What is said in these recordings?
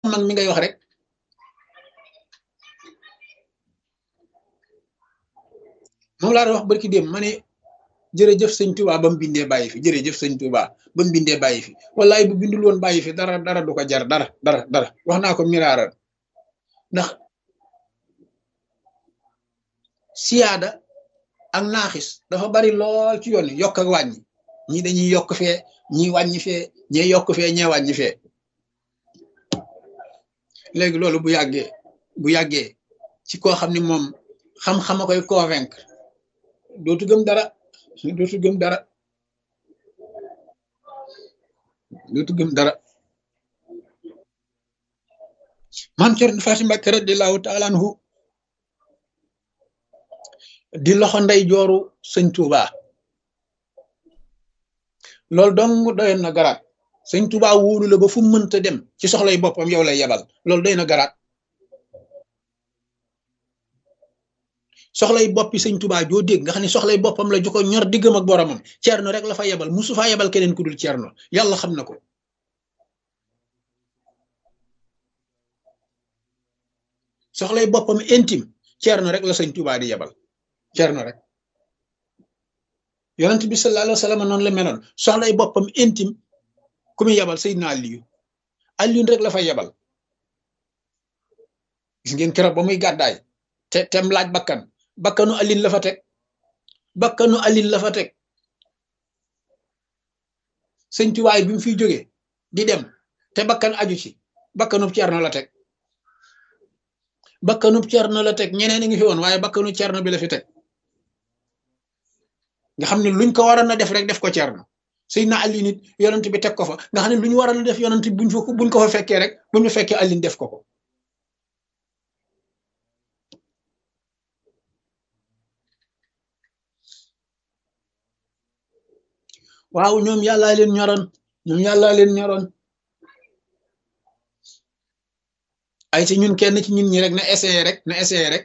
mag mi ngay wax rek moom laa doon wax barki dem ma ne jërëjëf sëñ Touba ba mu bindee bàyyi fi jërëjëf sëñ Touba ba mu bindee bàyyi fi wallaay bu bindul woon bàyyi fi dara dara du ko jar dara dara dara wax naa ko miraaral ndax siyaada ak naaxis dafa bari lool ci yoon yokk ak wàññi ñii dañuy yokk fee ñii wàññi fee ñee yokk fee ñee wàññi fee léegi loolu bu yàggee bu yàggee ci koo xam ne moom xam-xama koy convaincre dootu gëm dara dootu gëm dara dootu gëm dara maam Cerno Faati Mbàkke radiyallaahu taala anhu di loxo ndey jooru sëñ Tuuba loolu dong doyoon na garaat sëñ Tuuba wóolu la ba fu mënta dem ci soxlay boppam yow lay yebal loolu doy na garaat soxlay boppi sëñ Tuuba joo dégg nga xam ne soxlay boppam la ju ko ñor diggam ak boromam Cerno rek la fa yebal musu faa yebal keneen ku dul Cerno yàlla xam na ko soxlay boppam intime Cerno rek la sëñ Tuuba di yebal Cerno rek yonent bi sallallahu alayhi wa sallam noonu la meloon soxlay boppam intime ku muy yebal Seydina Aliyu Aliyu rek la fa yebal gis ngeen keroog ba muy gàddaay te tem laaj bakkan bakkanu alin la fa teg bakkanu alin la fa teg sëñ tuwaay bi mu fiy jógee di dem te bakkan aju ci bakkanub cerno la teg bakkanub cerno la teg ñeneen a ngi fi woon waaye bakkanu cerno bi la fi teg nga xam ne luñ ko waroon a def rek def ko cerno sëy na alin it yonent bi teg ko fa nga xam ne lu ñu waroon a def yonent buñ fa buñ ko fa fekkee rek buñ fa fekkee alin def ko ko waaw ñoom yàllaa leen ñoroon ñoom yàllaa leen ñoroon ay ci ñun kenn ci ñun ñi rek na essayé rek na essayé rek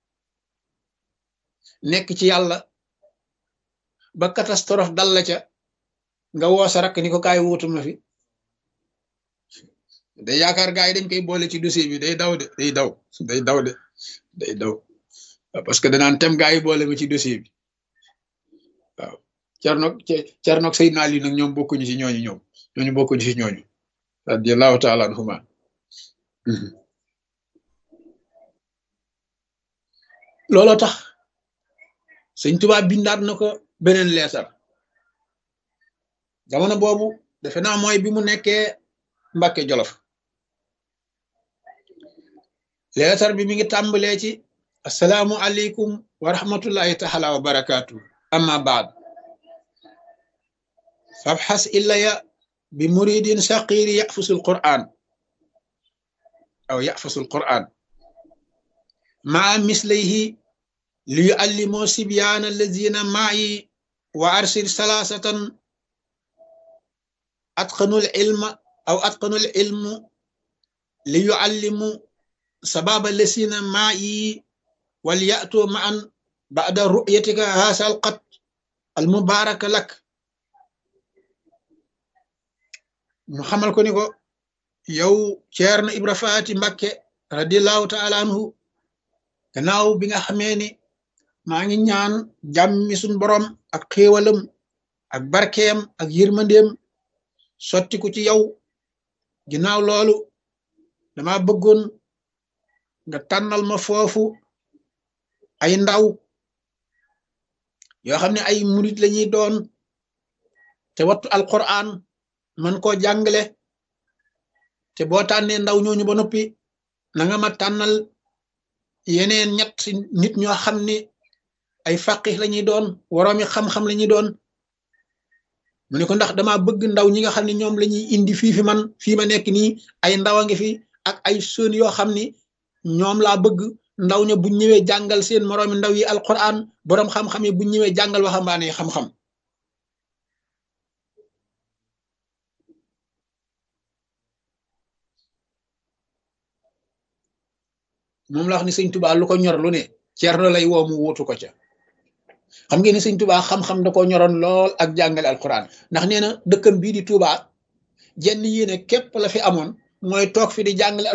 nekk ci yàlla ba catastrophe dal la ca nga woo sa rakk ni ko kaay wuutu ma fi day yaakaar gaa yi dañ koy boole ci dossier bi day daw de day daw day daw de day daw parce que danaan tem gaa yi boole ma ci dossier bi waaw Cerno Cerno ak Seydina Ali nag ñoom bokkuñu ci ñooñu ñoom ñooñu bokkuñu ci ñooñu radiyallahu taala anhuma looloo tax Sëñ Tuubaa bindaat na ko beneen leetar jamono boobu defe naa mooy bi mu nekkee Mbàkke Jolof leetar bi mi ngi tàmbalee ci asalaamu aleykum wa rahmatullahi taala wa barakaatu amma baad fabxas illaya bi muridin saqiri yafusu alquran aw yafusu alquran maa mislayhi li yuallimoo sibyaana allazina maayi wa arsil salaasatan atqanu ilma aw atqanu ilmu li yuallimu sababa allazina maayi wal yatu maan bada ru'yatika haasa alqat almubaraka lak mu xamal ko ni ko yow Ceerno Ibra Faati Mbakke radiallahu taala anhu gannaaw bi nga xamee ni maa ngi ñaan jàmmi suñ borom ak xéewalam ak barkeem ak yërmandeem sotti ko ci yow ginnaaw loolu dama bëggoon nga tànnal ma foofu ay ndaw yoo xam ne ay murit lañuy doon te wattu alquran man koo jàngale te boo tànnee ndaw ñooñu ba noppi na nga ma tànnal yeneen ñett nit ñoo xam ne ay faqih lañuy doon woroomi xam-xam lañuy doon mu ne ko ndax dama bëgg ndaw ñi nga xam ne ñoom lañuy indi fii fi man fii ma nekk nii ay ndaw a ngi fi ak ay sën yoo xam ni ñoom laa bëgg ndaw ña buñ ñëwee jàngal seen moroomi ndaw yi alquran boroom xam-xam yi buñ ñëwee jàngal waxambaane yi xam-xam moom la wax ni sëñ tubaa lu ko ñor lu ne Cerno lay woo mu wuutu ko ca xam ngeen ni sëñ tubaa xam-xam da ko ñoroon lool ak jàngale alquran ndax nee na dëkkam bii di tubaa jenn yéene képp la fi amoon mooy toog fi di jàngale